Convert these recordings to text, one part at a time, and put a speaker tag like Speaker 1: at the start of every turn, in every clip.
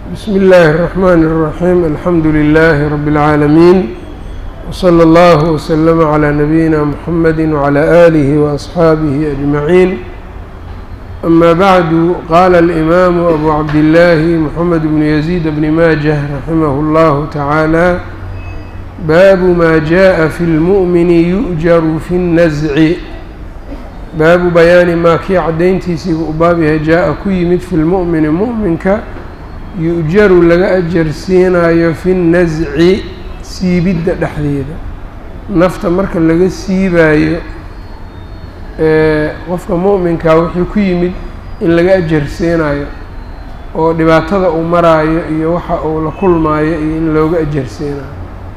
Speaker 1: بsم الlh الرحmn الرحيم الحمdu للh رب العاalمين وصلى الله وسلم عlى نبيinا محمد وعlى آله وأصحاaبه أجمعين أmا bعd qال الإmام أbو عبداللh محمد بن يزيد بن mاجه رحimه الله تعالى bاب ma جاء في الmؤمن يؤجر في النزع baabu bayaani maa kii caddayntiisiiba u baab yahay jaa-a ku yimid fi lmu'mini mu'minka yu-jaru laga ajarsiinayo fi nnasci siibidda dhexdeeda nafta marka laga siibaayo qofka mu'minkaa wuxuu ku yimid in laga ajarsiinayo oo dhibaatada uu maraayo iyo waxa uu la kulmaayo iyo in looga ajarsiinayo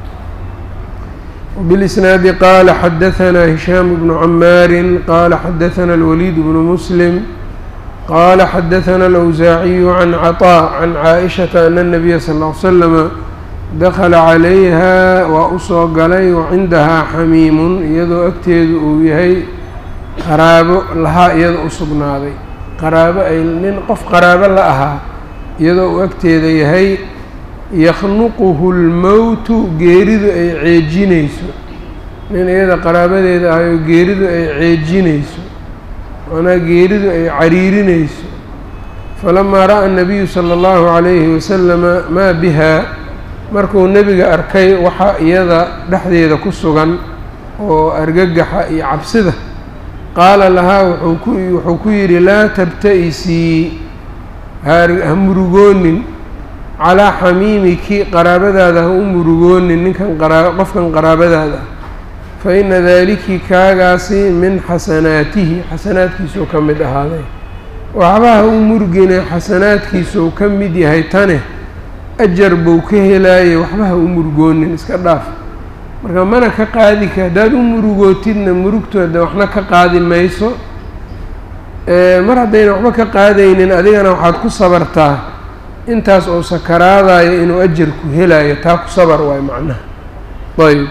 Speaker 1: وبالإسناaد qال xdثnا هiشhام بن عmاar qال xdثnا الوليد بن مسلم qال xdثnا الأوزاaعي عن cطاء عن cائشhaةa أن النبي صلى اه عل سلم dخلa عalayha waa usoo galay وcindahaa xamiim iyadoo agteedu uu yahay qaraabo lahaa iyada u sugnaaday qaraabo ay nin qof qaraabo la ahaa iyadoo uu agteeda yahay yakhnuquhu lmowtu geeridu ay ceejinayso nin iyada qaraabadeeda ahayoo geeridu ay ceejinayso macnaa geeridu ay cariirinayso falamaa ra'a nabiyu sala allahu calayhi wasalama maa bihaa markuu nebiga arkay waxa iyada dhexdeeda ku sugan oo argagaxa iyo cabsida qaala lahaa wuxuu ku yidhi laa tabta'isii ha murugoonin calaa xamiimiki qaraabadaada ha u murugoonin ninkan qofkan qaraabadaada ah fa ina daaliki kaagaasi min xasanaatihi xasanaadkiisuu ka mid ahaaday waxba ha u murugine xasanaadkiisuu ka mid yahay tane ajar buu ka helaayay waxba ha u murugoonin iska dhaaf marka mana ka qaadi ka haddaad u murugootidna murugtooda waxna ka qaadi mayso mar haddayna waxba ka qaadaynin adigana waxaad ku sabartaa intaas oo sakaraadayo inuu ajarku helayo taa ku sabar waay macnaha ayb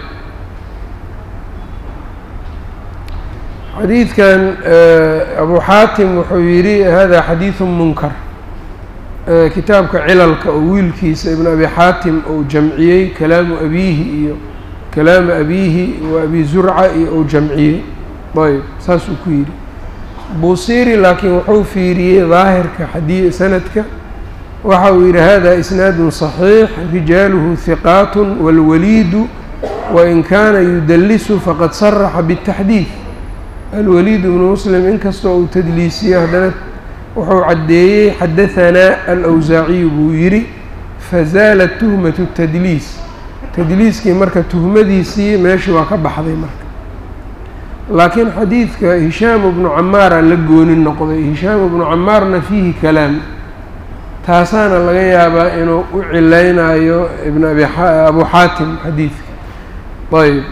Speaker 1: xadiidkan abu xaatim wuxuu yidhi hada xadiiثu munkar kitaabka cilalka oo wiilkiisa ibn abi xaatim uu jamciyey kalaamu abiihi iyo kalaamu abiihi wa abi zurca iyo uu jamciyey ayb saasuu ku yidhi buusiri laakiin wuxuu fiiriyey daahirka xadii sanadka waxa uu yidhi hada isnaadu صaxiix rijaaluhu hiqaat wاlwaliidu wain kaana yudalisu faqad saraxa bالtaxdiid alwaliid bnu muslim inkastoo uu tadliisiyo haddana wuxuu caddeeyey xadahanaa alawsaaciyu buu yidhi fazaalat tuhmatu tadliis tadliiskii marka tuhmadiisii meeshii waa ka baxday marka laakiin xadiidka hishaamu bnu camaara la gooni noqday hishaamu bnu camaarna fiihi kalaam taasaana laga yaabaa inuu u cilaynayo ibn abi abu xaatim xadiidka ayb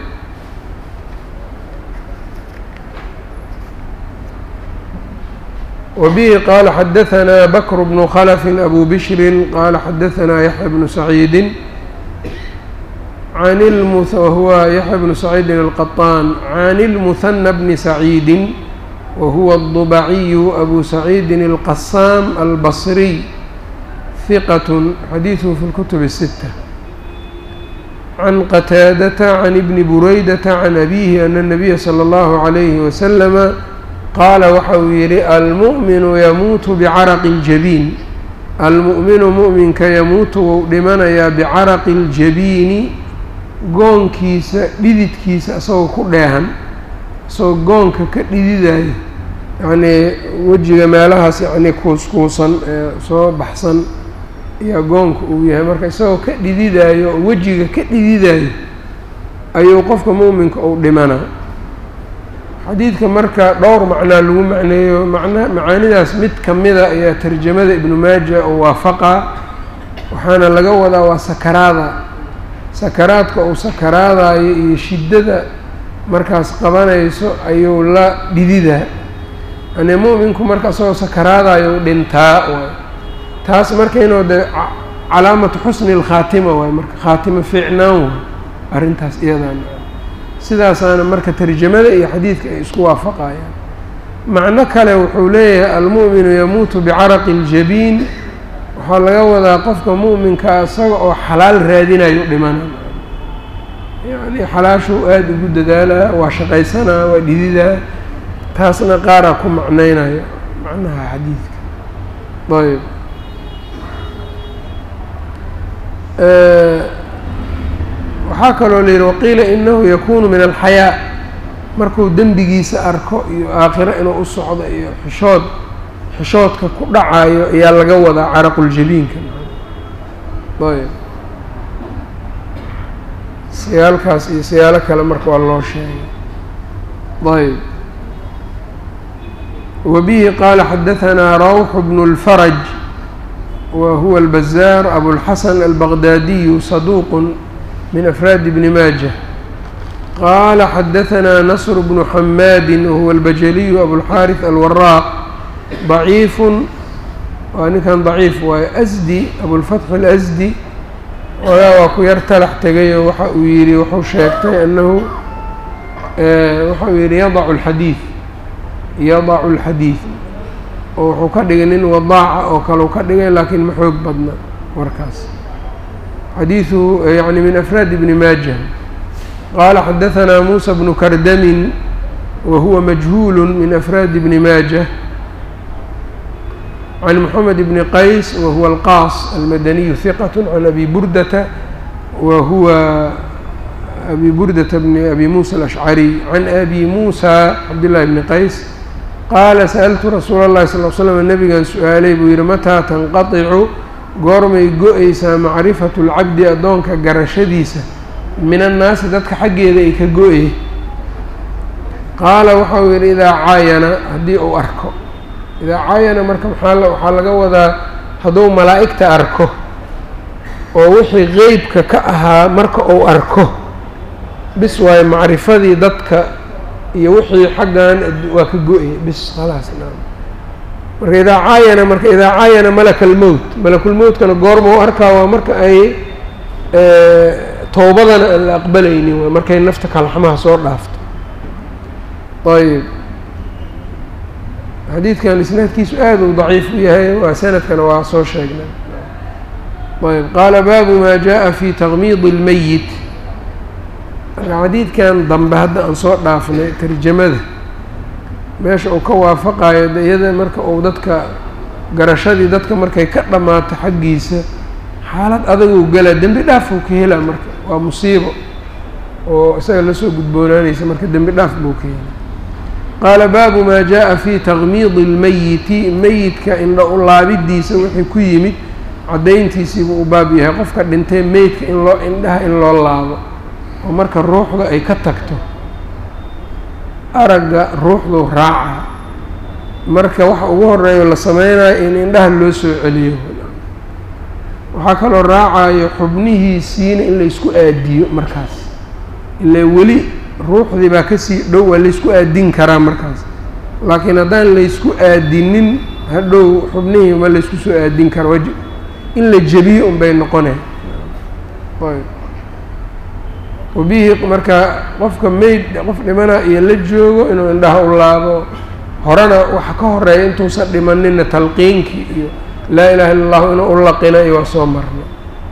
Speaker 1: wbihi qaala xadahanaa bakr bnu khlfi abu bishri qaala xadahanaa yaxya bnu saciidi wahuwa yaxya bnu saciidin alqaطaan can اlmuhana bni saciidi wahuwa الضubaciyu abu saciidin اlqasaam albصriy ثqة xadiiثه في الكتب الستة عن qتاadة عن بن بريدة عن أbيه أن النبي صلى الله عليه وسلم qaala waxa uu yihi almuؤmiن ymuuت بcarq الجبين almuؤminu muؤminka yamuutu wou dhimanayaa bcaraqi الjabiini goonkiisa dhididkiisa isagoo ku dheehan isagoo goonka ka dhididayo yacnii wejiga meelahaas yacnii kuuskuusan ee soo baxsan iyo goonka uu yahay marka isagoo ka dhididaayo oo wejiga ka dhididayo ayuu qofka muuminka uu dhimanaa xadiidka marka dhowr macnaa lagu macneeyo macna macaanidaas mid ka mida ayaa tarjamada ibnu maaja oo waafaqaa waxaana laga wadaa waa sakaraada sakaraadka uu sakaraadayo iyo shiddada markaas qabanayso ayuu la dhididaa yani mu'minku marka isagoo sakaraadayo dhintaa waay taas marka inuu de calaamatu xusni اlkhaatima waay marka khaatimo fiicnaan waay arrintaas iyadan sidaasaana marka tarjamada iyo xadiidka ay isku waafaqayaan macno kale wuxuu leeyahay almu'minu yamuutu bicaraqi اljabiin waxaa laga wadaa qofka mu'minkaa isaga oo xalaal raadinayo dhimana yacni xalaashuu aada ugu dadaalaa waa shaqaysanaa waa dhididaa taasna qaaraa ku macnaynayo macnaha xadiidka ayb waxaa kaloo la yidhi waqiila inahu yakunu min alxayaa markuu dembigiisa arko iyo aakhiro inuu u socdo iyo xishood xishoodka ku dhacayo ayaa laga wadaa caraquljabiinka ayb siyaalkaas iyo siyaalo kale marka waa loo sheegay ayb وبه qال xdثnا روح بن الفرج وهو البزار أبو الحسن البغدادي صدوق من أفrاad بن ماجة qال xdثnا نصر بن حmاd وهو البجلي أبو الحارث الوراq ضعيif waa ninkan ضعيif waay أsdي أبوالفتح الأsdي ogaa waa ku yar talax tegayo waxa uu yihi wuxuu sheegtay أنhu waxa uu yihi yضع الحdيث yadacu alxadiid oo wuxuu ka dhigay nin wadaaca oo kaleu ka dhigay laakiin ma xoog badna warkaas xadiidu yani min afraad ibni maaja qaala xadahanaa muusa bnu kardamin wa huwa majhuulu min afraad ibni maaja can moxamed bni qays wa huwa alqaas almadaniyu hiqat can abi burdata wa huwa abi burdata bni abi muusa alashcariy can abi muusa cabdillahi bni qays qaala sa'altu rasuula اllahi sal l slam nabigan su-aalay buu yidhi mataa tanqaticu goormay go-aysaa macrifatu lcabdi addoonka garashadiisa min annaasi dadka xaggeeda ay ka go-ye qaala waxau yidhi idaa caayana haddii uu arko idaa caayana marka maxaa waxaa laga wadaa hadduu malaa'igta arko oo wixii qeybka ka ahaa marka uu arko bis waayo macrifadii dadka iyo wixii xaggan waa ka go-ya bis khalaas naam marka idaa caayana marka idaa caayana malaka almowt malakulmowtkana goorma u arkaa waa marka ay towbadana aan la aqbalaynin waa markay nafta kalxamaha soo dhaafto ayb xadiidkan isnaadkiisu aada u daciif u yahay waa sanadkana waa soo sheegnay ayb qaala baabu maa jaءa fi taqmiidi اlmeyit marka xadiidkan dambe hadda aan soo dhaafnay tarjamada meesha uu ka waafaqayo de iyada marka uu dadka garashadii dadka markay ka dhammaato xaggiisa xaalad adaguu galaa dembi dhaafuu ka helaa marka waa musiibo oo isaga lasoo gudboonaanaysa marka dembi dhaaf buu ka helaa qaala baabu maa jaa-a fi taqmiidi اlmeyiti meyidka indha u laabidiisa wixii ku yimid caddayntiisiibuu u baab yahay qofka dhintay meydka in loo indhaha in loo laabo oo marka ruuxda ay ka tagto aragga ruuxdu raaca marka waxa ugu horeeyo la sameynayo in indhaha loo soo celiyo waxaa kaloo raacayo xubnihiisiina in laysku aadiyo markaas ilaa weli ruuxdii baa kasii dhow waa laysku aadin karaa markaas laakiin haddaan laysku aadinin hadhow xubnihii ma laysku soo aadin kara waa in la jebiyo unbay noqonay wabihi marka qofka meyd qof dhimana iyo la joogo inuu indhaha u laabo horena waxa ka horeeya intuusan dhimanina talqiinkii iyo laa ilaha illa allahu inuu u laqina iyo waa soo marna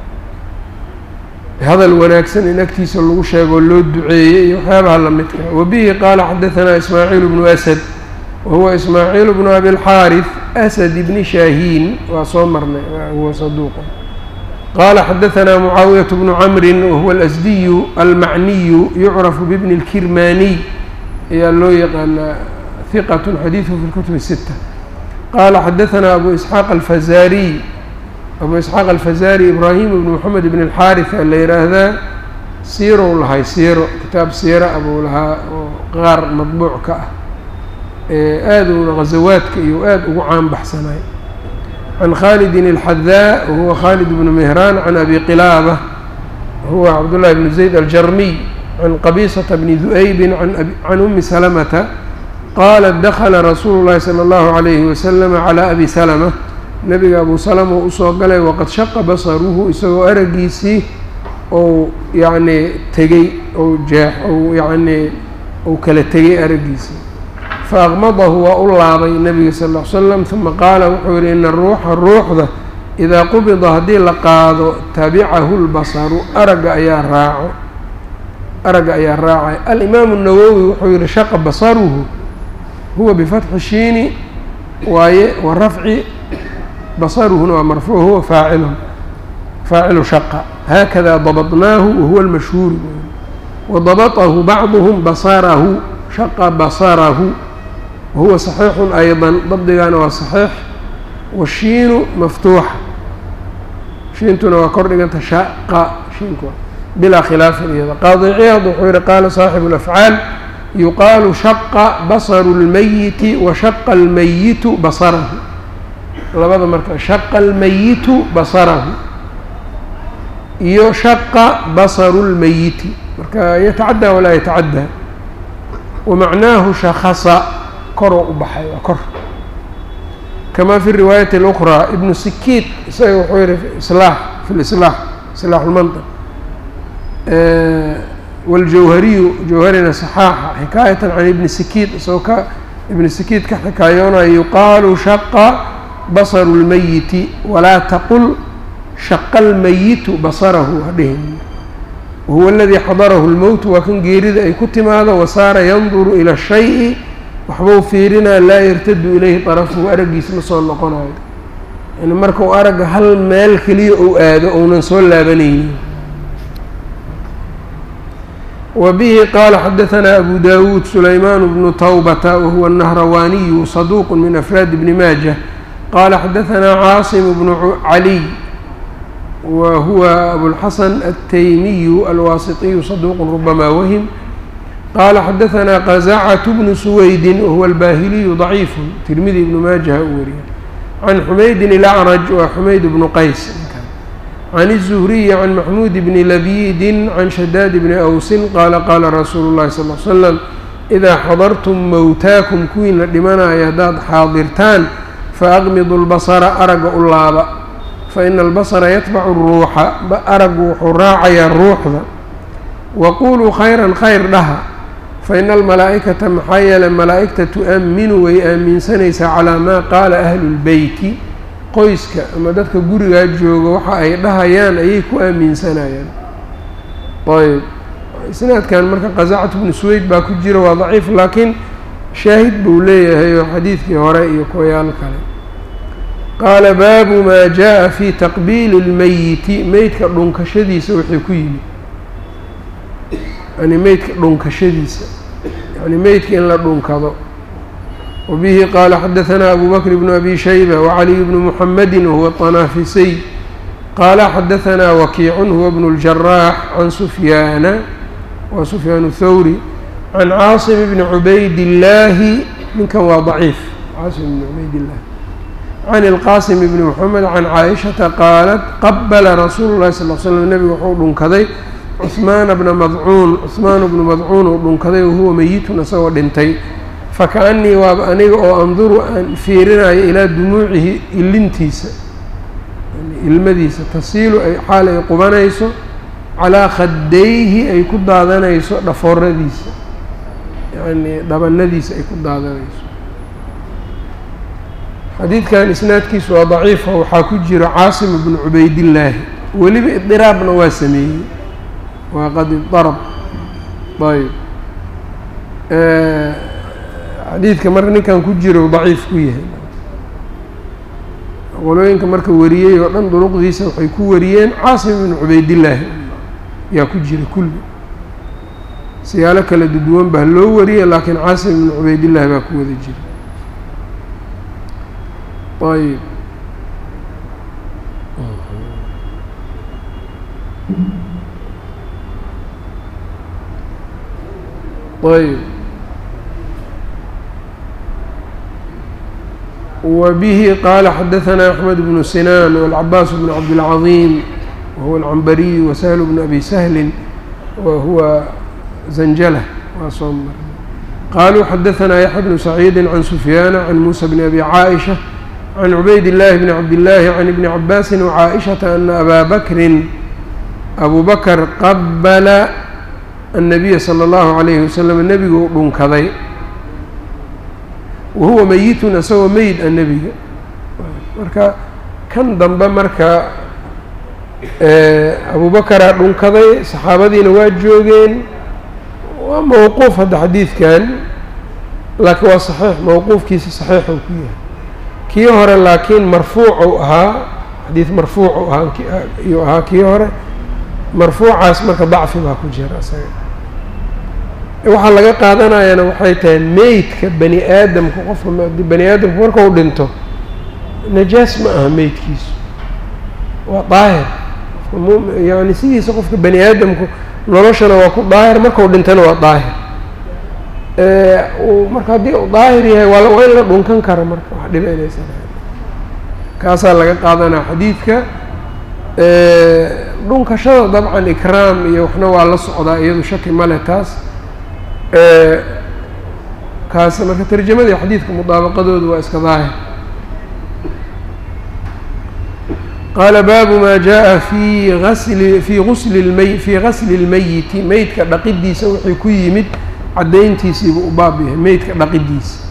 Speaker 1: hadal wanaagsan in agtiisa lagu sheegoo loo duceeyey iyo waxyaabaha lamidka wabihi qaala xadahanaa ismaaciil bnu asad wahuwa ismaaciil bnu abilxaarif asad ibni shaahiin waa soo marnay huwa saduuqa qala xadahanaa mucaawiyaة bnu camri wahuwa alasdiyu almacniyu yucrafu bibni اlkirmaniy ayaa loo yaqaanaa hiqat xadiiثhu fi اlkutub الsita qala xadahanaa abu isxaaq alfazariy abu isxaaq alfazari ibrahim ibn moxamed ibn اlxaariث a la yihaahdaa siirow lahay siiro kitaab siira abuu lahaa oo qaar madbuuc ka ah aaduna ghazawaadka iyo aada ugu caan baxsanay can khalidin الxadaa wahuwa khalid bnu mehraan can abi qilaabة wahuwa cabdullahi bn zayd aljarmiy can qabisata bni du'aybi can umi salamata qalat dakla rasuulu llahi salى اllahu عalayhi waslama calى abi salma nebiga abu salama u usoo galay waqad shaqa basaruhu isagoo aragiisii ou yacnii tegey ou jeex ou yacnii ou kala tegay aragiisii faaqmadahu waa u laabay nebiga sal ll ly slam uma qaala wuxuu yihi ina ruuxa ruuxda idaa qubida haddii la qaado tabicahu lbasaru aragga ayaa raaco aragga ayaa raacay alimaamu الnawowi wuxuu yihi shaqa basaruhu huwa bifatxi shiini waaye wa rafci basaruhuna waa marfuuc huwa faacilun faacilu shaqa haakada dabطnaahu wahuwa اlmashhuur wadabaطahu bacduhm basarahu shaqa basarahu wahuwa صaxiixu ayضا dabdigaana waa صaxiix washiinu maftuuxa shiintuna waa kor dhiganta shaqa shiinku bilaa khilaafin iyada qaadi ciyaad wuxuu yihi qaala saaxibu اlafcaal yuqaalu shaqa basaru اlmayiti wa shaqa almayitu basarahu labada marka shaqa almayitu basarahu iyo shaqa basaru اlmayiti marka yatacaddaa walaa yatacaddaa wamacnaahu shakasa koroo u baxay waa kor kama fi riwaayati اlأkraa ibnu sikiid isaga wuxuu yihi islaax fi lislaax islaax lmantiq waljawhariyu jawharina saxaaxa xikaayatan can ibni sikiid isagoo ka ibni sikiid ka xikaayoonayo yuqaalu shaqa basaru اlmayiti walaa taqul shaqa almayitu basarahu hadhihin wahuwa aladii xadarahu اlmowtu waa kan geerida ay ku timaado wasaara yanduru ila shayi waxbuu fiirinaa laa yartadu ilayhi طarafuhu araggiis ma soo noqonayo yani marka uu aragga hal meel keliya ou aado ounan soo laabanaynin wa bihi qaala xadaثanaa abu dawuud sulaymaan bnu tawbata wahuwa الnahrawaaniyu saduuq min afraad bni maajah qaala xadaثanaa caasim bnu caliy wa huwa abulxasan altaymiyu alwaasitiyu saduuq rubama wahim qaala xadaثanaa qazacatu bnu suweydin wahuwa albaahiliyu ضaciifu tirmidi ibnu maajaha u wariya can xumaydin ilacraj waa xumayd bnu qays can الzuhriyi can maxmuud bni labiidin can shadaad bni awsin qaala qaala rasuulu اllahi sal l slam idaa xadartum mowtaakum kuwiina dhimanaya haddaad xaadirtaan faaqmidu lbasara aragga u laaba faina albasara yatbacu ruuxa araggu wuxuu raacayaa ruuxda waquluu khayran khayr dhaha faina almalaa'ikata maxaa yeelay malaa'igta tu'aminu way aaminsanaysaa calaa maa qaala ahlu lbeyti qoyska ama dadka gurigaa jooga waxa ay dhahayaan ayay ku aaminsanayaan ayb isnaadkan marka qazacatu bnu suweyd baa ku jira waa daciif laakiin shaahid buu leeyahay oo xadiidkii hore iyo kuwayaal kale qaala baabu maa jaa fi taqbiili اlmeyiti meydka dhunkashadiisa wixii ku yimid yani meydka dhunkashadiisa yani meydka in la dhunkado wabihi qaala xadaثanaa abu bakr bnu abi shayba wacaliy bnu muxamedi wahuwa طanaafisiy qaala xadaثanaa wakiicun huwa bnu اljaraax can sufyaana wa sufyaan الthawri can caasim bni cubayd illaahi ninkan waa daciif caasim bni cubayd illahi can ilqaasim bni moxamed can caaishata qaalat qabala rasuulu llahi sal l slam nebigu wuxuu dhunkaday cuhmaana bna madcuun cuhmaan bnu madcuun uu dhunkaday wahuwa meyitun isagoo dhintay fakaannii waaba aniga oo anduru aan fiirinayo ilaa dumuucihi ilintiisa ilmadiisa tasiilu ay xaal ay qubanayso calaa khadayhi ay ku daadanayso dhafooradiisa yacnii dhabanadiisa ay ku daadanayso xadiidkan isnaadkiisu waa daciifa waxaa ku jira caasim bnu cubaydillaahi weliba idiraabna waa sameeyey waa qad idarab ayb xadiidka marka ninkan ku jiro daciif ku yahay qolooyinka marka wariyey oo dhan duruqdiisa waxay ku wariyeen caasim bnu cubaydillaahi yaa ku jira kulli siyaalo kala duduwan baa loo wariyay laakiin caasim bnu cubaydillaahi baa ku wada jira ayb ayb وبه qال xdثnا أحمد بن سنان والعباس بن عبدالعظيم وهو العنبري وسهل بن أبي سهل وهو زنجلة qالوا xdثnا يحيى بن سعيد عن سفيان عن موسى بن أبي عائشة عن عبيد الله بن عبد الله عن ابن عباس وعائشة أن أbا بكر أبو بكر qبل النبي صلى الله عليه وسلم nebiguu dhunkaday wahuwa meyitun isagoo meyd a nebiga marka kan dambe marka abubakaraa dhunkaday saxaabadiina waa joogeen waa mawquuf hadda xadiidkan laakiin waa saxiix mawquufkiisa saxiixuu ku yahay kii hore laakiin marfuucuu ahaa xadiid marfuucu ahaa iyuu ahaa kii hore marfuucaas marka dacfi baa ku jira isaga waxaa laga qaadanayana waxay tahay meydka bani aadamku qofka bani aadamku marka u dhinto najaas ma aha meydkiisu waa daahir qofka yani sidiisa qofka bani aadamku noloshana waa ku daahir markau dhintana waa daahir marka haddii uu daahir yahay waa waa in la dhunkan kara marka wax dhibanaysa kaasaa laga qaadanaa xadiidka dhunkashada dabcan ikraam iyo waxna waa la socdaa iyadu shaki male taas kaas marka tarjamadii xadiidka mudaabaqadoodu waa iska daahir qaala baabu maa jaa fi asli fii usli lmay fii gasli اlmeyiti meydka dhaqidiisa wixii ku yimid caddayntiisiibuu u baab yahay meydka dhaqidiisa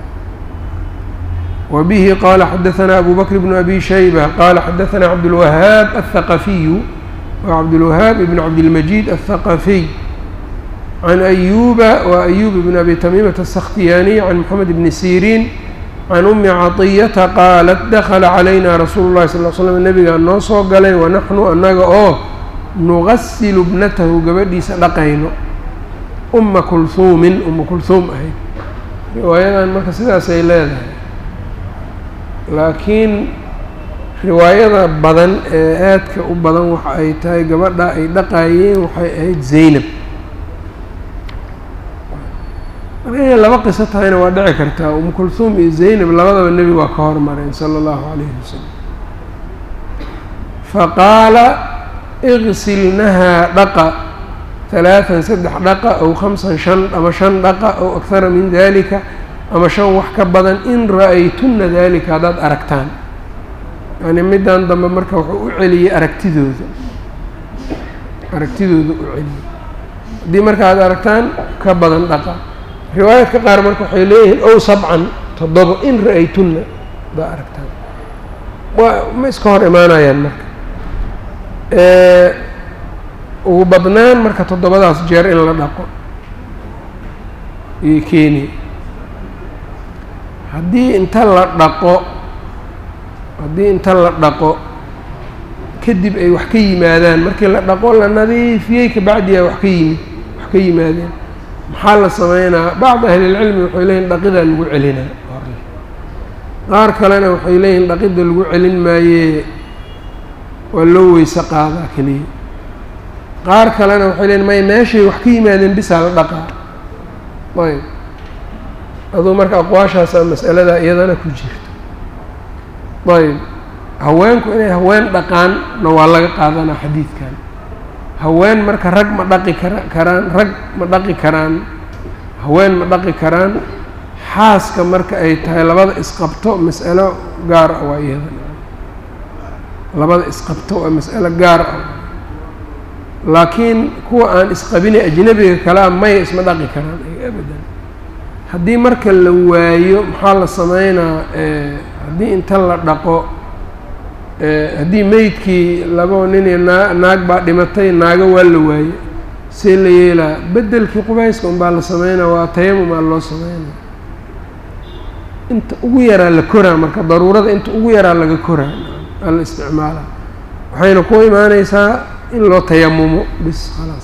Speaker 1: wa bihi qaala xadaثana abu bakr bnu abi shayba qaala xadaثana cabdاlwahaab aلthaqafiyu wa cabdاlwahaab ibn cabdilmajid aلthaqafiy can ayuba wa ayub bn abi tamiimata aلsakhtiyaaniy can moxamed bni siriin can umi caطiyata qaalat dakla calayna rasuulu llahi sal l slam nabigaa noo soo galay wanaxnu annaga oo nugasilu bnatahu gabadhiisa dhaqayno uma kulhuumin uma kulhuum ahayd riwaayadan marka sidaasay leedahay laakiin riwaayada badan ee aadka u badan waxa ay tahay gabadha ay dhaqaayeen waxay ahayd zaynab marka inay laba qiso tahayna waa dhici kartaa umu kulhuum iyo zaynab labadaba nebi waa ka hormareen sala allahu calayhi wasalam faqaala igsilnahaa dhaqa halaatan saddex dhaqa ow khamsan shan ama shan dhaqa ow akhara min dalika ama shan wax ka badan in ra-aytunna dalika haddaad aragtaan yani middan dambe marka wuxuu u celiyey aragtidooda aragtidooda u celiyey haddii marka aad aragtaan ka badan dhaqa riwaayadka qaar marka waxay leeyihiin ow sabcan toddobo in ra-aytunna haddaad aragtaan waa ma iska hor imaanayaan marka ugu badnaan marka toddobadaas jeer in la dhaqo iyo kenya haddii inta la dhaqo haddii inta la dhaqo kadib ay wax ka yimaadaan markii la dhaqo la nadiifiyey kabacdiyaa wax ka yimid wax ka yimaadeen maxaa la sameynaa bacd ahlilcilmi waxay leeyihin dhaqidaa lagu celinaa hore qaar kalena waxay leeyihin dhaqida lagu celin maayee waa loo weyse qaadaa keliya qaar kalena waxay leeyiin maya meeshay wax ka yimaadeen bisaa la dhaqaa ayb aduu marka aqwaashaasaa mas'aladaa iyadana ku jirto ayb haweenku inay haween dhaqaanna waa laga qaadanaa xadiidkan haween marka rag ma dhaqi kara karaan rag ma dhaqi karaan haween ma dhaqi karaan xaaska marka ay tahay labada isqabto mas'alo gaar ah waa iyadana labada isqabto waa mas'alo gaar ah laakiin kuwa aan isqabinay ajnabiga kalea maya isma dhaqi karaan abadan haddii marka la waayo maxaa la sameynaa haddii inta la dhaqo haddii meydkii laba nin iyo naa naag baa dhimatay naago waa la waaye see la yeelaa beddelkii qubayska unbaa la sameynaa waa tayamumaa loo sameynaa inta ugu yaraa la koraa marka daruurada inta ugu yaraa laga koraa aa la isticmaalaa waxayna ku imaaneysaa in loo tayamumo bis khalaas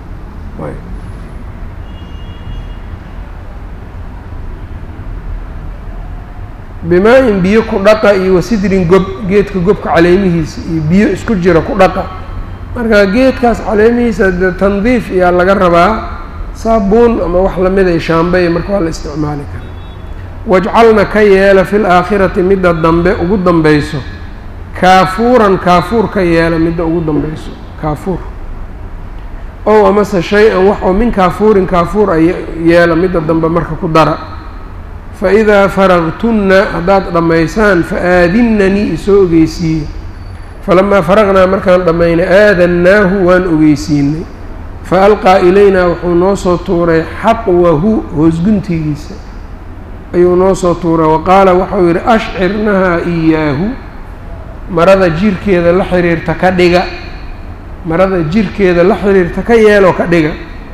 Speaker 1: bimaa-in biyo ku dhaqa iyo wasidrin gob geedka gobka caleemihiisa iyo biyo isku jira ku dhaqa marka geedkaas caleemihiisa de tandiif iyaa laga rabaa saabuun ama wax lamida shaambey marka waa la isticmaali karaa wajcalna ka yeela fil aakhirati midda dambe ugu dambeyso kaafuuran kaafuur ka yeela midda ugu dambeyso kaafuur ow amase shay-an wax oo min kaafuurin kaafuur a yeela midda dambe marka ku dara fa idaa faragtunna haddaad dhammaysaan fa aadinnanii isoo ogeysiiye falamaa faraqnaa markaan dhammaynay aadannaahu waan ogeysiinay fa alqaa ilaynaa wuxuu noo soo tuuray xaqwahu hoosguntigiisa ayuu noo soo tuuray wa qaala waxau yidhi ashcirnahaa iyaahu marada jirkeeda la xiriirta ka dhiga marada jirkeeda la xiriirta ka yeeloo ka dhiga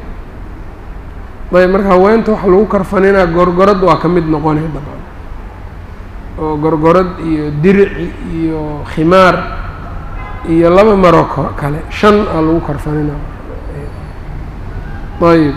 Speaker 1: ayb marka haweenta waxa lagu karfaninaa gorgorad waa ka mid noqonay dabcan oo gorgorad iyo dirici iyo khimaar iyo laba maroo kale shan aa lagu karfaninaa ayb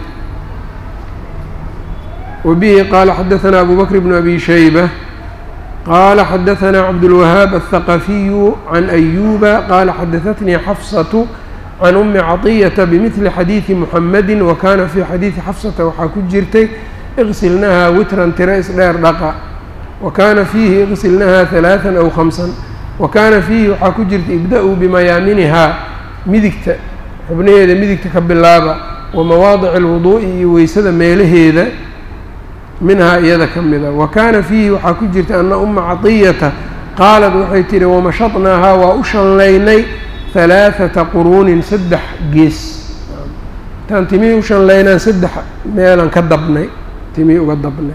Speaker 1: وبه qال xdثnا أbو بكر بن أbي شhيبة qال xdثnا cبدالوهاaب الثقفي عن أيوب qال xdثتني xفصة عن أmi cطية بمثل xadيiثi محمد وkana في xadيiثi xفصةa waxaa ku jirtay اغsilnaha witran tira isdheer dhaqa وkana فيhi اغsilnaha ثaلاثا أو خمسا وkana فيhi waxaa ku jirta ibdأوا بmayaaminha midigta xubnaheeda midigta ka bilaaba وmawaadiع الوضuءi iyo weysada meelaheeda minhaa iyada ka mida wa kaana fiihi waxaa ku jirta ana uma caطiyata qaalat waxay tihi wamashatnaahaa waa u shanlaynay halaaثata quruunin saddex gees intaan timihii u shanlaynaan saddex meelaan ka dabnay timihii uga dabnay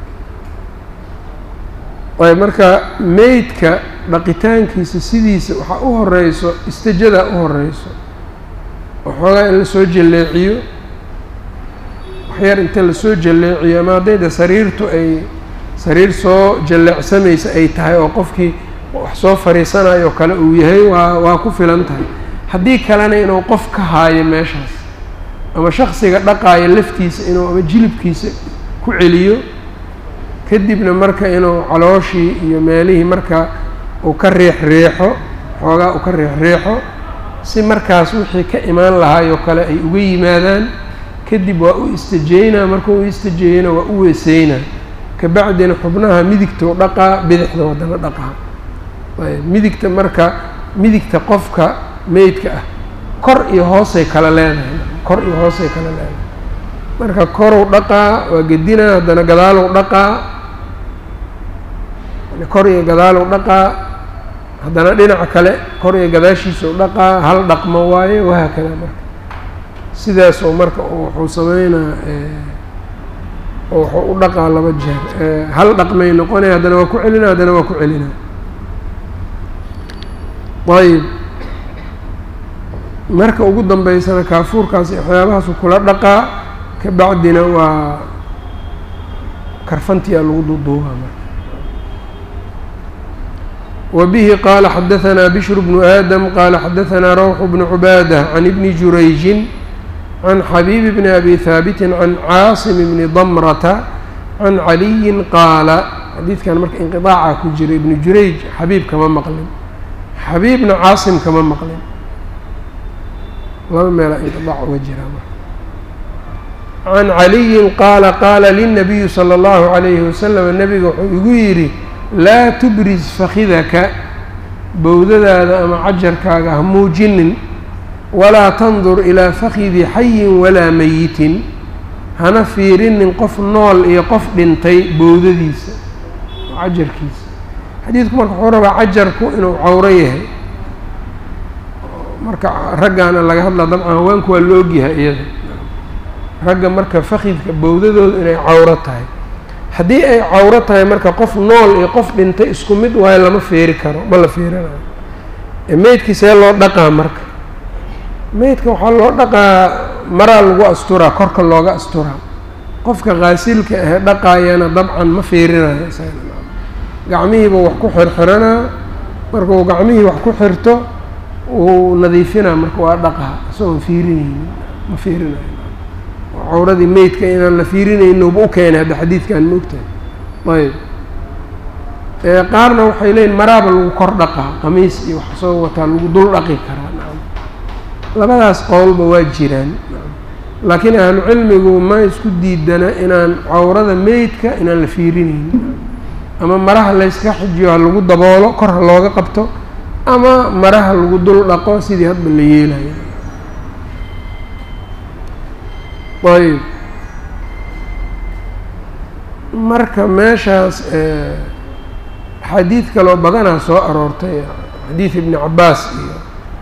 Speaker 1: ayb marka meydka dhaqitaankiisa sidiisa waxaa u horeyso istajadaa u horeyso waxoogaa in lasoo jaleeciyo waxyar inta lasoo jalleeciyo ama haddayda sariirtu ay sariir soo jalleecsamaysa ay tahay oo qofkii wax soo fariisanayo kale uu yahay waa waa ku filan tahay haddii kalena inuu qof ka haayo meeshaas ama shaksiga dhaqaayo laftiisa inuu ama jilibkiisa ku celiyo kadibna marka inuu calooshii iyo meelihii marka uu ka riix riixo xoogaa uu ka riix riixo si markaas wixii ka imaan lahaayoo kale ay uga yimaadaan kadib waa u istajeynaa markuu u istajeeyana waa u weeseynaa kabacdina xubnaha midigtou dhaqaa bidixda wadana dhaqaa ayb midigta marka midigta qofka meydka ah kor iyo hoosay kala leedahay kor iyo hoosay kala leedahay marka koruu dhaqaa waa gedinaa haddana gadaalow dhaqaa kor iyo gadaalow dhaqaa haddana dhinaca kale kor iyo gadaashiisau dhaqaa hal dhaqmo waaye wahaakada marka sidaas oo marka wuxuu sameynaa wuxuu u dhaqaa laba jeer hal dhaqmay noqonaya haddana waa ku celina haddana waa ku celina ayb marka ugu dambeysana kaafuurkaasi waxyaabahaasu kula dhaqaa kabacdina waa karfantiyaa lagu duuduubaa marka وبه qال xdثnا بشر بن آdم qال xdثnا روح بن عباadة عن بن جurayج عن xبيب بن أbي ثابت عن cاaصم بن ضمرة عن علي qاaلa xadiidkan marka انqطاaca ku jira iبن jurayج xabiib kama maqlin xabiibna cاaصم kama maqlin laba meela انqطاc uga jira عن علي qاaلa qاala للنبي صلى الله عليه وسلم نبga wuxuu igu yidhi laa tubriz fakidaka bowdadaada ama cajarkaaga ha muujinin walaa tandur ilaa fakidi xayin walaa meyitin hana fiirinin qof nool iyo qof dhintay bowdadiisa oo cajarkiisa xadiidku marka wuxuu rabaa cajarku inuu cawro yahay marka raggaana laga hadlaa dabcan haweenku waa la ogyahay iyada ragga marka fakidka bowdadooda inay cawro tahay haddii ay cawro tahay marka qof nool iyo qof dhintay isku mid waayo lama feeri karo ma la feerinayo meydkii see loo dhaqaa marka meydka waxaa loo dhaqaa maraa lagu asturaa korka looga asturaa qofka qaasilka ahee dhaqaayana dabcan ma feerinayo isaga gacmihiiba wax ku xirxiranaa markuu gacmihii wax ku xirto wuu nadiifinaa marka waa dhaqaa isagoon fiirinaynin ma feerinayo cawradii meydka inaan la fiirinaynoba u keenay hadda xadiidkan maogtahay ayb qaarna waxay leeyiin maraaba lagu kor dhaqaa qamiis iyo wax soo wataa lagu dul dhaqi karaa nacam labadaas qowlba waa jiraan laakiin ahlu cilmigu ma isku diidana inaan cawrada meydka inaan la fiirinaynin ama maraha layska xijiyo ha lagu daboolo kor ha looga qabto ama maraha lagu dul dhaqo sidii hadba la yeelayo ayb marka meeshaas xadiid kaloo badanaa soo aroortay xadiid ibni cabaas iyo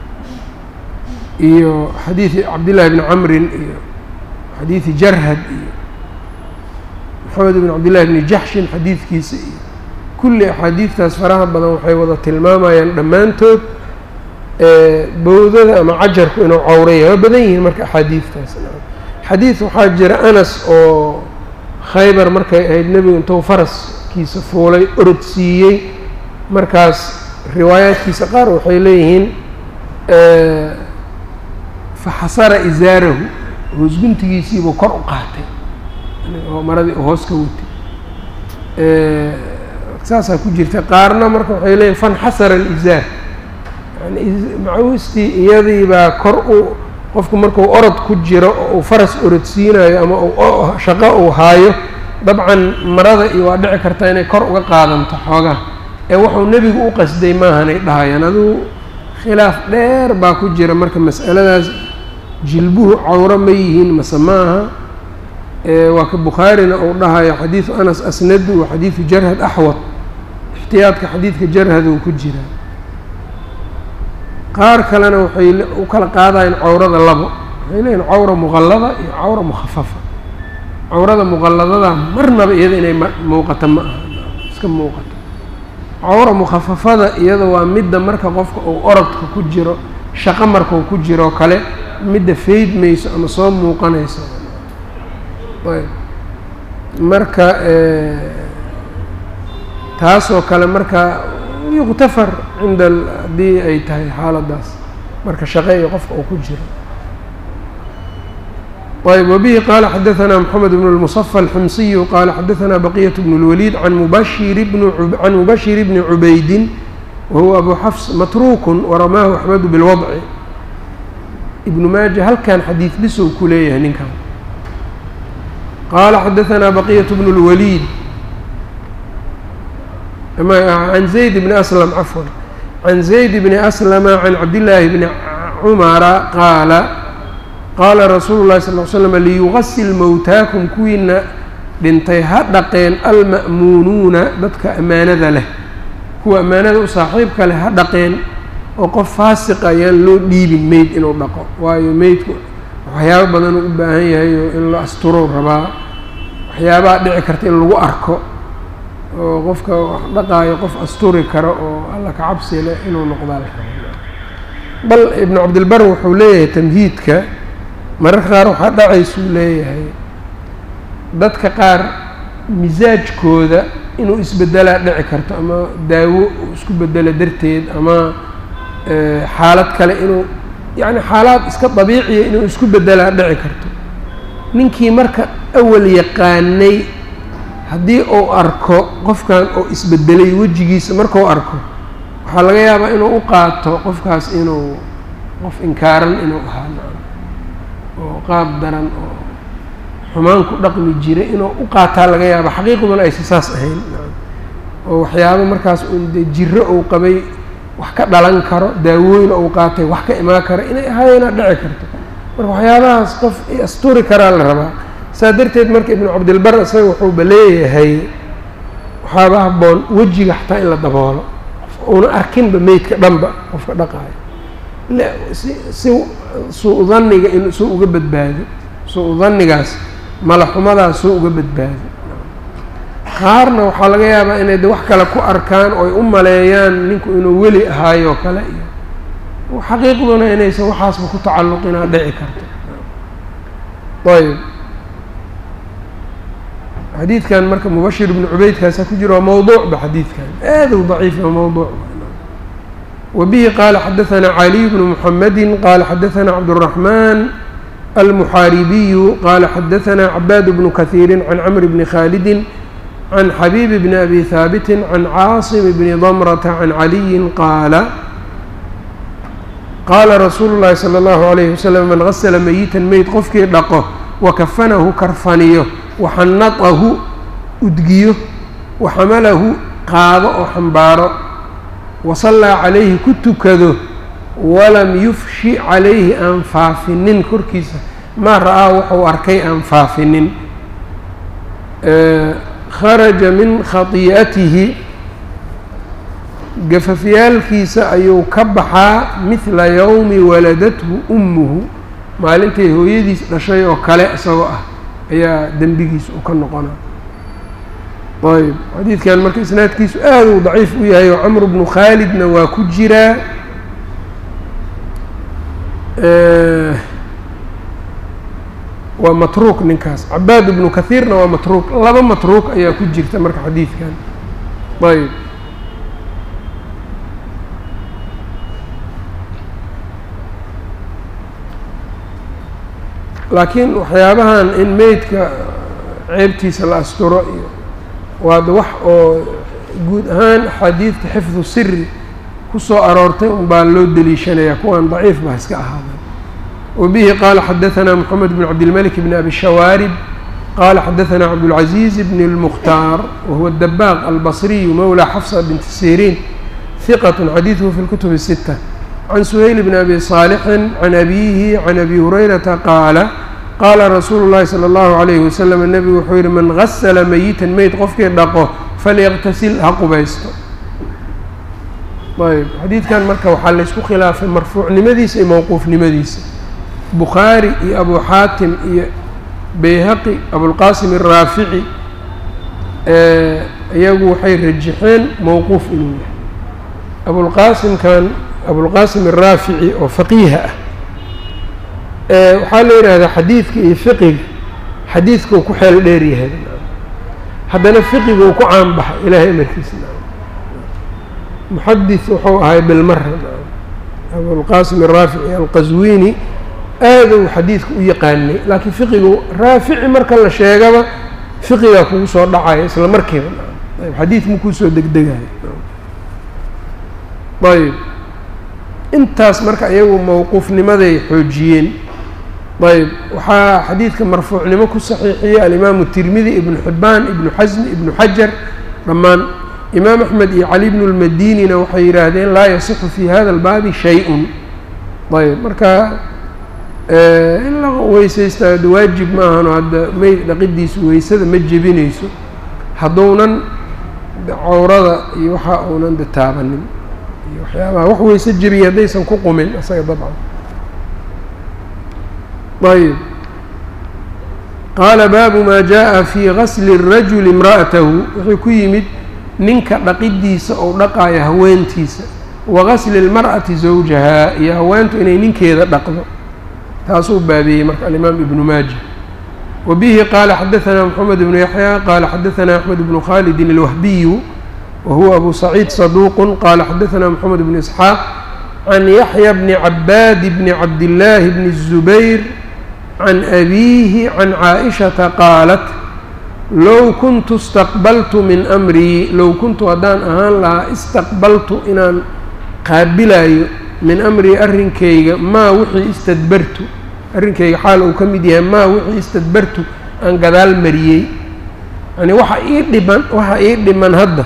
Speaker 1: iyo xadiidi cabdillahi bni camrin iyo xadiidi jarhad iyo maxamed ibn cabdillahi bni jaxshin xadiidkiisa iyo kulli axaadiidtaas faraha badan waxay wada tilmaamayaan dhammaantood bowdada ama cajarku inuu cawraya waa badan yihiin marka axaadiidtaas xadiid waxaa jira anas oo khaybar markay ahayd nebigu intuu faraskiisa fuulay orod siiyey markaas riwaayaadkiisa qaar waxay leeyihiin faxasara isaarahu hoosguntigiisiibuu kor u qaatay oo maradii u hoos ka watay saasaa ku jirta qaarna marka waxay leeyihin fanxasara alizaar yani macawistii iyadiibaa kor u qofku markuu orod ku jiro oo uu faras orodsiinayo ama uu shaqo uu haayo dabcan marada iyo waa dhici karta inay kor uga qaadanto xoogaa ee wuxuu nebigu u qasday maahanay dhahayaan aduu khilaaf dheer baa ku jira marka mas'aladaas jilbuhu cawro ma yihiin mase maaha waa ka bukhaarina uu dhahayo xadiidu anas asnadu wa xadiidu jarhad axwad ixtiyaadka xadiidka jarhad uu ku jira qaar kalena waxay u kala qaadayeen cawrada labo waxay leeyihin cawra muqallada iyo cawra mukhafafa cawrada muqalladada marnaba iyada inay muuqato ma aha iska muuqato cawra mukhafafada iyada waa midda marka qofka uu orodka ku jiro shaqo markau ku jiroo kale midda faydmayso ama soo muuqanayso ayb marka taasoo kale marka yuktafar cinda haddii ay tahay xaaladaas marka shaqe iyo qofka uu ku jiro ayb wbihi qala xadaثna mxamed bn الmصفى الxmsiyu qala xadaثna baqyaة bn الwlيd an mubashir can mubashir bni cubaydi wahuwa abu xafs matruk waramaahu axmedu bاlwadci ibnu maaja halkan xadiid bisow ku leeyahay ninkan qala xadaثna baqyaة bn الwlيd can zayd bni aslam cafwan can zayd bni aslama can cabdillaahi bni cumara qaala qaala rasuulu llahi sal l slam liyugasil mowtaakum kuwiina dhintay ha dhaqeen alma'muunuuna dadka ammaanada leh kuwa ammaanada u saaxiibka leh ha dhaqeen oo qof faasiqa ayaan loo dhiibin meyd inuu dhaqo waayo meydku waxyaabo badan uu u baahan yahay oo in la asturo rabaa waxyaabaha dhici karta in lagu arko oo qofka wax dhaqaayo qof asturi karo oo alla ka cabsi leh inuu noqdaa bal ibnu cabdilbar wuxuu leeyahay tamhiidka mararka qaar waxaa dhacaysuu leeyahay dadka qaar misaajkooda inuu isbedelaa dhici karto ama daawo uu isku bedelo darteed ama xaalad kale inuu yacni xaalaad iska dabiiciya inuu isku bedelaa dhici karto ninkii marka awal yaqaanay haddii uu arko qofkan oo isbedelay wejigiisa markuu arko waxaa laga yaabaa inuu u qaato qofkaas inuu qof inkaaran inuu ahaa oo qaab daran oo xumaan ku dhaqmi jiray inuu u qaataa laga yaaba xaqiiqduna aysa saas ahayn oo waxyaabo markaas uun dee jiro uu qabay wax ka dhalan karo daawooyin uu qaatay wax ka imaan kara inay ahaayeenaa dhici karto marka waxyaabahaas qof asturi karaa la rabaa saa darteed marka ibnu cabdilbar isaga wuxuuba leeyahay waxaaba habboon wejiga xataa in la daboolo una arkinba meydka dhanba qofka dhaqaayo si si suu dhanniga in suu uga badbaado suu dhannigaas malaxumadaas suu uga badbaado qaarna waxaa laga yaabaa inay de wax kale ku arkaan oo ay u maleeyaan ninku inuu weli ahaayo kale iyo xaqiiqduna inaysan waxaasba ku tacalluqinaa dhici karto ayb xadiidkan marka mubashir ibnu cubaydkaasa ku jira waa mawduucba xadiidkan aad u daciif waa mawduuc وبه qال xdثnا علي بن محمد qال xdثnا cبدالرحمن المحاaربي qال xdثnا عباad بن كثير عن cمر بن خالد عن xبيب بن أbي ثابت عن cاaصم بن ضمرة عن علي qاaل qاla رsuuل الlahi صلى الله عليه وسلم mن غسل ميتا meyd qofkii dhaqo وkفنhu karfaniyo وxanaطhu udgiyo وxamalahu qaado oo xambaaro wasallaa calayhi ku tukado walam yufshi calayhi aan faafinin korkiisa maa ra-aa wuxuu arkay aan faafinin kharaja min khatii'atihi gafafyaalkiisa ayuu ka baxaa midla yowmi waladathu ummuhu maalintay hooyadiis dhashay oo kale isagoo ah ayaa dembigiisa u ka noqonaa ayb xadiidkan marka isnaadkiisu aad uu daciif u yahay oo camru bnu khaalidna waa ku jiraa waa matruuk ninkaas cabaad ibnu kahiirna waa matruuk laba matruuk ayaa ku jirta marka xadiidkan ayb laakiin waxyaabahan in meydka ceebtiisa la asturo iyo waada wax oo guud ahaan axaadiidta xifdu siri kusoo aroortay un baa loo deliishanaya kuwan daciif baa iska ahaaday وبه qال xdثnا محمد بن عبدالملك بن أبي الشhوارب qال xdثnا عبدالعزيز بن المختار وهو الدباغ البصري مولى حفصة بنت سيrين ثقة xdيثه في الكتب الستة عن سهيل بن أبي صالح عن أبيه عن أبي هريرة qاaل qاla رsuuل اللhi صلى الله عليه وسلم النبgu wuxuu yihi mن غسل ميتا meyd qofkii dhaqo falyqتسل ha qubaysto ayb xadiidkan marka waxaa laysku khilaafay marfuucnimadiisa iyo mowquufnimadiisa bukhaari iyo abu xaatim iyo bayhaqi abulqaasim الraafici iyagu waxay rajixeen mowquuf inuu yahay abulqaasimkan abulqaasim الraafici oo faqiiha ah waxaa la yidhaahdaa xadiidka iyo fiqiga xadiidkau ku xeel dheer yahay haddana fiqiga uu ku caan baxa ilaahay amarkiisa muxadis wuxuu ahay bilmara abulqaasim الraafici alqaswini aad uu xadiidka u yaqaanay laakiin fiqigu raafici marka la sheegaba fiqigaa kugu soo dhacaya isla markiiba ayb xadiid makuu soo degdegayo ayb intaas marka iyagu mowquufnimaday xoojiyeen ayb waxaa xadiidka marfuucnimo ku saxiixiyey alimaamu tirmidi ibnu xibbaan ibnu xasmi ibnu xajar dhammaan imaam axmed iyo cali bnu lmadinina waxay yidhaahdeen laa yasixu fi hada albaabi shay-un ayb marka in la weysaysta ada waajib ma ahano hadda meyd dhaqidiisu weysada ma jebinayso hadduunan cawrada iyo waxa uunan de taabanin iyo waxyaabaha wax weyse jebiya haddaysan ku qumin isaga dabcan ayb qaala baabu maa jaa fi gasli الrajuli imra'atahu wuxuu ku yimid ninka dhaqidiisa ou dhaqaayo haweentiisa wa gasli اlmar'ati zawjahaa iyo haweentu inay ninkeeda dhaqdo taasuu baabeeyey marka alimaam ibnu maaja wa bihi qaala xadaثna mxamed bnu yaxya qaala xadaثna axmed bnu khalidin اlwahbiyu wa huwa abu saciid saduuq qaala xadaثna mxamed bnu isxaaq can yaxya bni cabaad bni cabdillaahi bni الzubayr can abiihi can caaئishata qaalat low kuntu istaqbaltu min amrii low kuntu haddaan ahaan lahaa istaqbaltu inaan qaabilayo min amrii arrinkayga maa wixii istadbartu arrinkayga xaal uu ka mid yahay maa wixii istadbartu aan gadaal mariyey yani waxa ii dhiman waxa ii dhiman hadda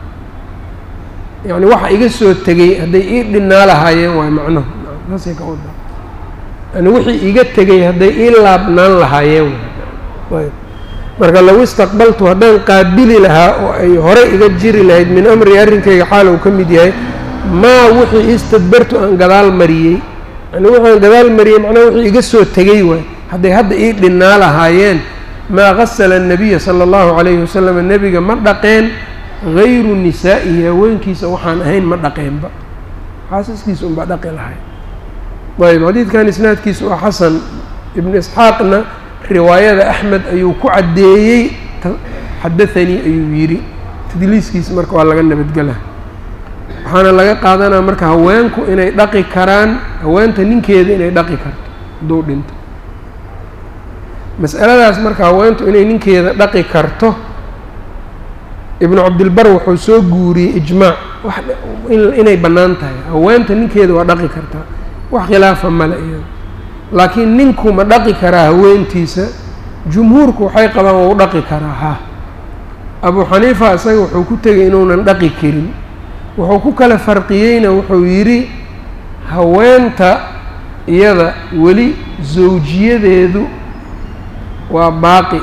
Speaker 1: yani waxa iga soo tegey hadday ii dhinaa lahaayeen waay macnuhu saasay ka wadaa yani wixii iga tegey hadday ii laabnaan lahaayeen waay marka low istaqbaltu haddaan qaabili lahaa oo ay horey iga jiri lahayd min amrii arrinkayga xaal uu ka mid yahay maa wixii istadbartu aan gadaal mariyey yani wuxuu aan gadaal mariyey macnaha wixii iga soo tegey waay hadday hadda ii dhinnaa lahaayeen maa gasala الnabiya salى اllahu عalayhi wasalam nebiga ma dhaqeen gayru nisaa'ihi haweenkiisa waxaan ahayn ma dhaqeenba xaasaskiisa unbaa dhaqi lahay ayb xadiidkan isnaadkiisa waa xasan ibnu isxaaqna riwaayada axmed ayuu ku caddeeyey xadathanii ayuu yidhi tadliiskiisa marka waa laga nabadgela waxaana laga qaadanaa marka haweenku inay dhaqi karaan haweenta ninkeeda inay dhaqi karto hadduu dhinto mas'aladaas marka haweentu inay ninkeeda dhaqi karto ibnu cabdilbar wuxuu soo guuriyey ijmaac wax inay bannaan tahay haweenta ninkeeda waa dhaqi kartaa wax khilaafa male iyada laakiin ninku ma dhaqi karaa haweentiisa jumhuurku waxay qabaan waa u dhaqi karaa ha abu xaniifa isaga wuxuu ku tegay inuunan dhaqi karin wuxuu ku kala farqiyeyna wuxuu yidhi haweenta iyada weli zawjiyadeedu waa baaqi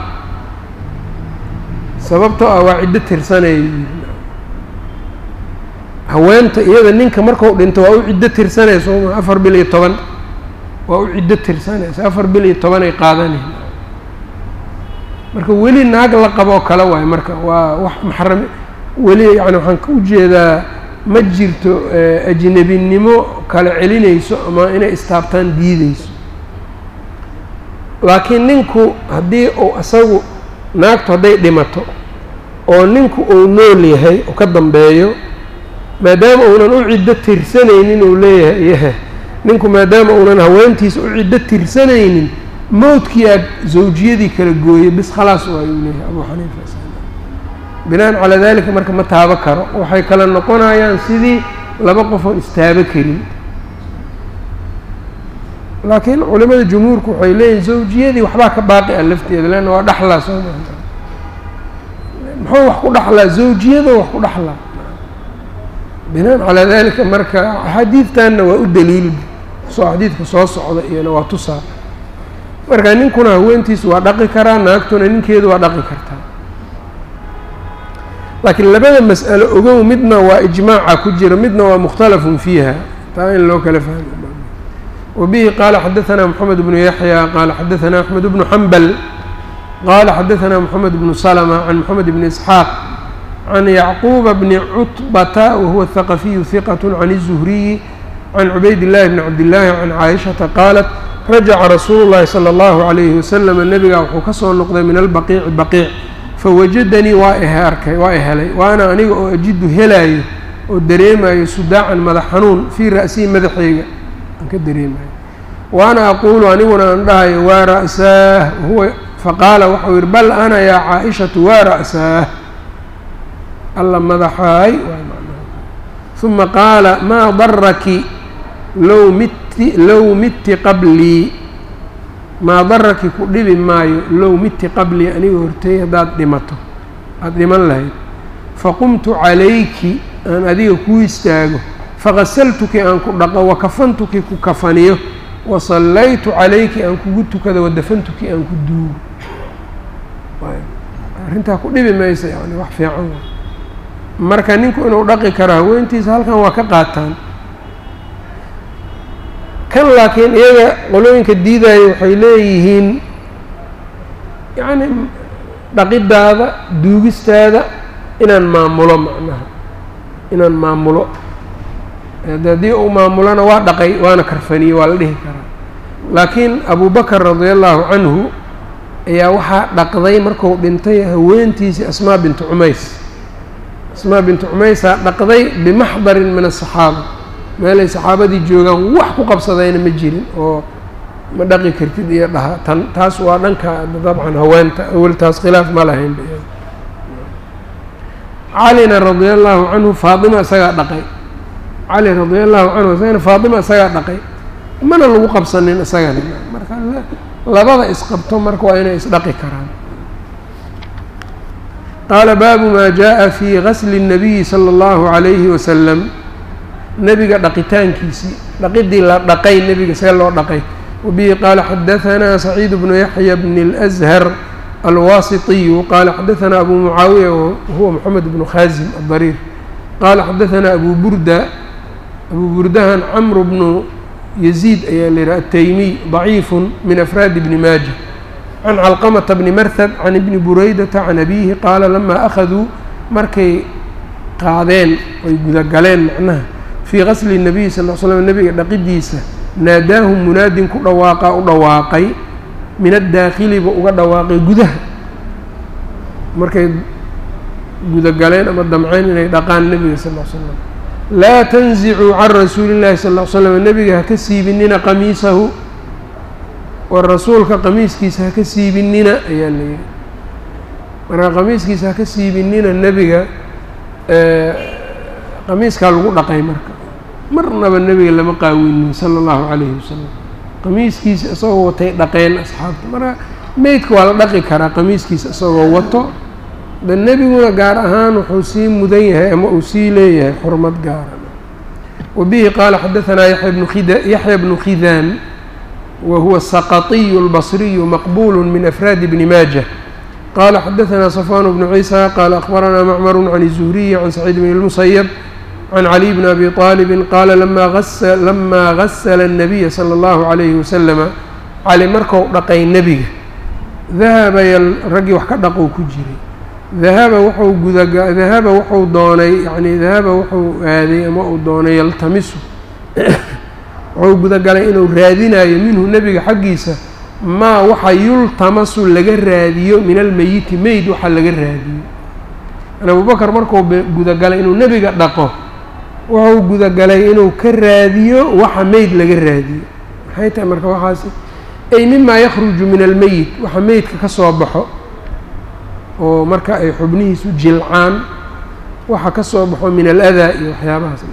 Speaker 1: sababtoo ah waa ciddo tirsanaya yidhi haweenta iyada ninka marku dhinto waa u ciddo tirsanaya sooma afar bil iyo toban waa u ciddo tirsanaysa afar bil iyo toban ay qaadanaysa marka weli naag la qaboo kale waayo marka waa wax maxram weli yani waxaan ka ujeedaa ma jirto ajnebinimo kala celinayso ama inay istaabtaan diideyso laakiin ninku haddii uu isagu naagtu hadday dhimato oo ninku uu nool yahay oo ka dambeeyo maadaama uunan u ciddo tirsanaynin uu leeyahay yahe ninku maadaama uunan haweentiisa u ciddo tirsanaynin mowdkiyaa zawjiyadii kala gooyey bis khalaas waa uu leeyahay abuu xaniifa binaan calaa dalika marka ma taabo karo waxay kala noqonayaan sidii laba qofoon istaabo karin laakiin culimada jumhuurku waxay leeyihin zawjiyadii waxbaa ka baaqi a lafteeda leanna waa dhaxlaa soo maa muxuu wax ku dhaxlaa zawjiyada wax ku dhaxlaa binaan calaa dalika marka axaadiidtanna waa u daliil soo xadiidka soo socda iyona waa tusaa marka ninkuna haweentiisu waa dhaqi karaa naagtuna ninkeedu waa dhaqi kartaa laakiin labada mas'alo ogow midna waa ijmaaca ku jira midna waa mukhtalafun fiiha taa in loo kala fahmo وبه qال xdثnا محمد بن يحيى qال xdثnا أحمد بن حنبل qال xdثnا محمد بن سلمة عن محمد بن إسحاaq عن يعقوب بن cتبة وهو الثقفي ثقة عن الزهري عن عبيد الله بن عبد الله عن عائشةa qالت رaجca رsuuل اللhi صلى الله عليه وسلم نبga wuxuu ka soo noqday min البقيع بقيع fawajadanii waa arkay waa helay waana aniga oo ajidu helaayo oo dareemayo sudaacan madax xanuun fii ra'sihi madaxeyga aan ka dareemayo waana aquulu aniguna aan dhahayo waa ra'saah huwa faqaala waxau yihi bal ana yaa caa-ishatu waa ra'saah alla madaxaay uma qaala maa daraki low mitti low mitti qablii maa daraki ku dhibi maayo low mitti qablii aniga horteey haddaad dhimato aada dhiman lahayd faqumtu calayki aan adiga kuu istaago faqasaltuki aan ku dhaqo wakafantuki ku kafaniyo wasallaytu calayki aan kugu tukado wadafantuki aan ku duugo arrintaa ku dhibi maysa yani wax fiican wa marka ninku inuu dhaqi karo haweentiisa halkan waa ka qaataan kan laakiin iyaga qolooyinka diidaayo waxay leeyihiin yacni dhaqidaada duugistaada inaan maamulo macnaha inaan maamulo haddii uu maamulona waa dhaqay waana karfaniyey waa la dhihi karaa laakiin abubakar radia allahu canhu ayaa waxaa dhaqday marku dhintay haweentiisii asmaa bintu cumays asmaa bintu cumaysaa dhaqday bimaxdarin min asaxaaba meelay saxaabadii joogaan wax ku qabsadayna ma jirin oo ma dhaqi kartid iyo dhaha tan taas waa dhanka dabcan haweenta awel taas khilaaf ma lahayn calina radia allahu canhu faatima isagaa dhaqay cali radia allahu canhu isagana faatima isagaa dhaqay mana lagu qabsanin isagana marka labada isqabto marka waa inay isdhaqi karaan qaala baabu maa jaءa fi gasli الnabiyi salى اllahu عalayhi wasalam nebiga dhaqitaankiisii dhaqidii la dhaqay nebiga see loo dhaqay wabihi qaala xadaثanaa saciid bnu yaxya bn اlأzhar alwaasiطiyu qaala xadaثanaa abu mucaawiya wahuwa moxamed bnu khaasim adariir qaala xadaثanaa abu burda abu burdahan camr bnu yaziid ayaa la yihaha ataymiy ضaciifu min afraadi bni maaja can calqamata bni marhad can ibni buraydata can abiihi qaala lamaa akhaduu markay qaadeen ay gudagaleen macnaha fii gasli الnabiyi sal l slam nebiga dhaqidiisa naadaahum munaadin ku dhawaaqa u dhawaaqay min addaakhiliba uga dhawaaqay gudaha markay gudagaleen ama damceen inay dhaqaan nebiga sal l slam laa tanzicuu can rasuuli llahi sal l slam nebiga haka siibinina qamiisahu war rasuulka qamiiskiisa haka siibinina ayaa la yihi marka qamiiskiisa haka siibinina nebiga qamiiskaa lagu dhaqay marka marnaba nebiga lama qaawinin sala allahu calayhi wasalam qamiiskiisa isagoo watay dhaqeen asxaabta marka meydka waa la dhaqi karaa qamiiskiisa isagoo wato de nebiguna gaar ahaan wuxuu sii mudan yahay ama uu sii leeyahay xurmad gaara wa bihi qaala xadaثanaa yaya bnu khida yaxya bnu khidaan wa huwa saqaطiyu اlbصriyu maqbul min afraadi bni maaja qala xadaثanaa صafwan bnu ciisa qaala akhbaranaa macmaru can الzuhriyi can saciid bn اlmusayb can caliي bn abi طaalibi qaala lamaa gasla الnabiya salى اllahu عalayhi wasalama cali marku dhaqay nebiga dahaba raggii wax ka dhaqou ku jiray dahaba wuxuu gudaga dahaba wuxuu doonay yacni dahaba wuxuu aaday ama uu doonay yaltamisu wuxuu gudagalay inuu raadinayo minhu nebiga xaggiisa maa waxa yultamasu laga raadiyo min almeyiti meyd waxa laga raadiyo yani abubakar markuu gudagalay inuu nebiga dhaqo wuxuu gudagalay inuu ka raadiyo waxa meyd laga raadiyo maxay tahay marka waxaasi ay mimaa yakhruju min almeyit waxa meydka ka soo baxo oo marka ay xubnihiisu jilcaan waxa ka soo baxo min aladaa iyo waxyaabahaas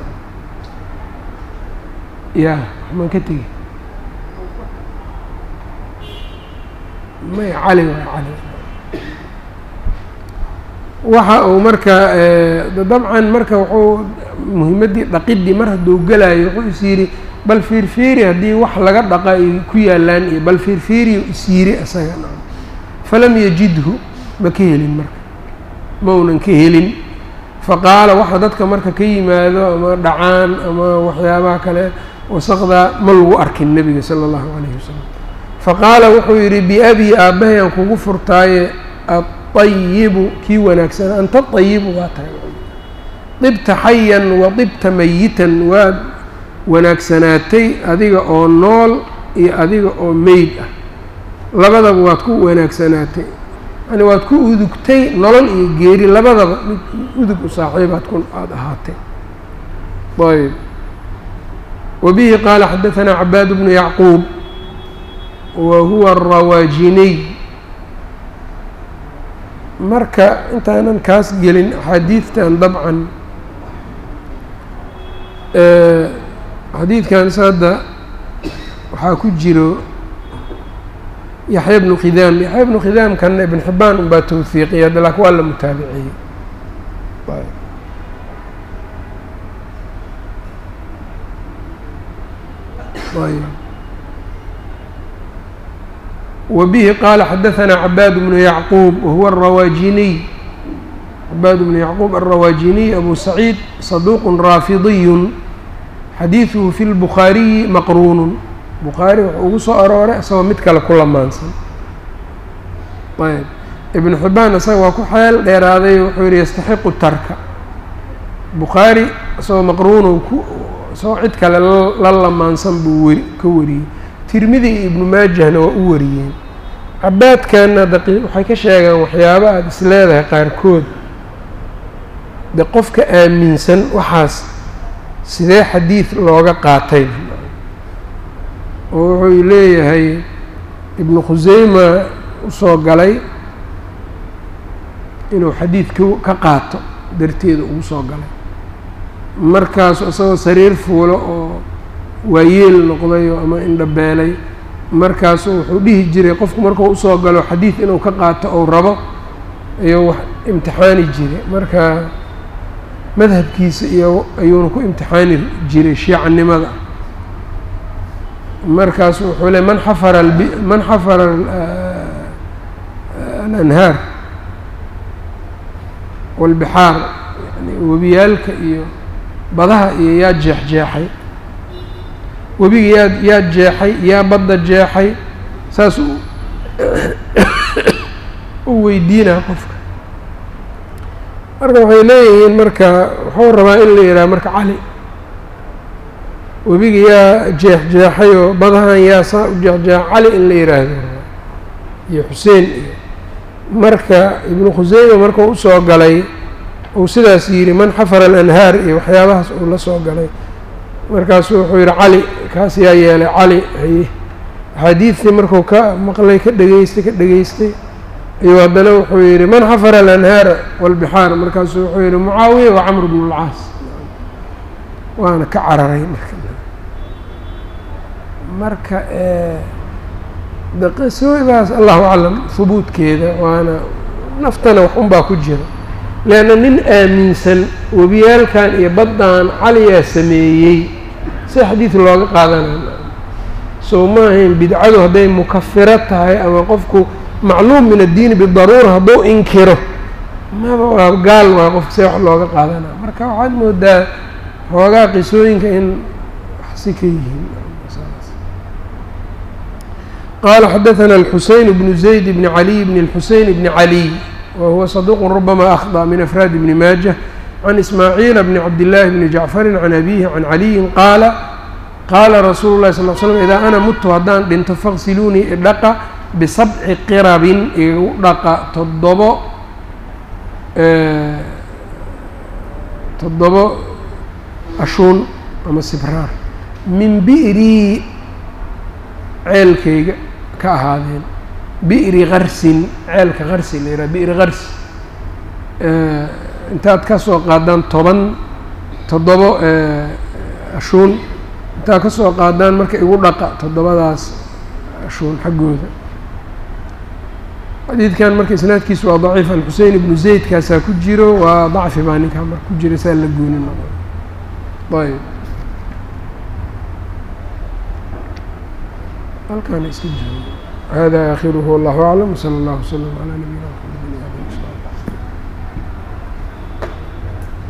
Speaker 1: ya waxmaan ka tegi may cali waay cali waxa uu marka dabcan marka wuxuu muhimaddii dhaqiddii mar hadduu gelayo wuxuu is yidhi bal fiirfiiri haddii wax laga dhaqa ay ku yaalaan iyo bal fiirfiiriyo is yiri isaga falam yajidhu ma ka helin marka maunan ka helin faqaala waxa dadka marka ka yimaado ama dhacaan ama waxyaabaha kale wasaqdaa ma lagu arkin nebiga sala allahu calayhi wasalam faqaala wuxuu yidhi biabii aabbahay aan kugu furtaaye aayibu kii wanaagsan anta ayibu waa tahay dibta xayan wa dibta mayitan waad wanaagsanaatay adiga oo nool iyo adiga oo meyd ah labadaba waad ku wanaagsanaatay yani waad ku udugtay nolol iyo geeri labadaba mid udug u saaxiibaad ku aada ahaatay ayb wabihi qaala xadaثanaa cabaad bnu yacquub wa huwa arawaajiniy marka intaanan kaas gelin axaadiidtan dabcan xadiidkan hadda waxaa ku jiro yaxya bnu khidaam yaxya bnu khidaamkana ibn xibaan unbaa tawhiiqiya hadda laakin waa la mutaabiciyey wbihi qaala xadaثanaa cabaad bnu yacquub wahuwa arawaajiniy cabaad bnu yacquub alrawaajiniy abu saciid saduuq raafidiy xadiiثuhu fi lbukhaariyi maqruunun bukhaari wuxuu ugu soo arooray isagoo mid kale ku lamaansan ayb ibnu xibaan isaga waa ku xeel dheeraaday wuxuu yihi yastaxiqu tarka bukhaari isagoo maqruunu ku isagoo cid kale la lamaansan buu weri ka wariyey tirmidi iyo ibnu maajahna waa u wariyeen cabaadkanna daqi waxay ka sheegaan waxyaabo aada is leedahay qaarkood de qofka aaminsan waxaas sidee xadiid looga qaatay oo wuxuu leeyahay ibnu khuseyma usoo galay inuu xadiid k ka qaato darteeda ugu soo galay markaasu isagoo sariir fuulo oo waayeel noqday oo ama indhabeelay markaasu wuxuu dhihi jiray qofku markuu usoo galo xadiid inuu ka qaato ou rabo ayuu wax imtixaani jiray marka madhabkiisa iyo ayuuna ku imtixaani jiray shiicanimada markaasu wuxuu le man xafara man xafara alanhaar walbixaar yani webiyaalka iyo badaha iyo yaa jeexjeexay webiga yaa yaa jeexay yaa badda jeexay saas u weydiinaa qofka marka waxay leeyihiin marka wuxuu rabaa in la yidhaha marka cali webiga yaa jeexjeexay oo badahan yaa saa u jeexjeexa cali in la yidhaahdo iyo xuseen iyo marka ibnu khuseyma markuu usoo galay uu sidaas yidhi man xafara alanhaar iyo waxyaabahaas uu la soo galay markaasu wuxuu yidhi cali kaas yaa yeelay cali haye axaadiidtii markuu ka maqlay ka dhegeystay ka dhegeystay ayuu haddana wuxuu yidhi man xafara alanhaara walbixaar markaasuu wuxuu yidhi mucaawiya wa camr bnu اlcaas waana ka cararay marka marka daqisoodaas allahu aclam hubuudkeeda waana naftana wax unbaa ku jira leanna nin aaminsan webiyaalkan iyo baddan caliyaa sameeyey si xadiid looga qaadanaya soo ma ahayn bidcadu hadday mukafiro tahay ama qofku macluum min addiini bidaruura hadduu inkiro maba waa gaal waa qofka see wax looga qaadanaya marka waxaad moodaa xoogaa qisooyinka in wax si ka yihiin qala xadaثna الxuseyn bnu zayd bni caliy bni الxuseyn bni caliy wa huwa صaduq rubama akhطأ min afraad bni maajة can ismaaciila bni cabdillaahi bni jacfari can abihi can caliyin qaala qaala rasuulu lahi sal l slm idaa ana mutu haddaan dhinto faqsiluunii idhaqa bisabci qirabin igu dhaqa toddobo toddobo ashuun ama sibraar min bi'rii ceelkayga ka ahaadeen bi'ri karsin ceelka karsi la yidhaha bi'ri karsi intaad ka soo qaadaan toban toddobo ashuun intaad ka soo qaadaan marka igu dhaqa toddobadaas ashuun xaggooda xadiidkan marka isnaadkiisu waa daciif alxusein ibnu zaydkaasaa ku jiro waa dacfi baa ninkaa marka ku jira saa la gooni noqo ayb halkaana iska joogo hada aakhiruhu wallahu aclam wsala allahu wslam calaa nabiyina mxamed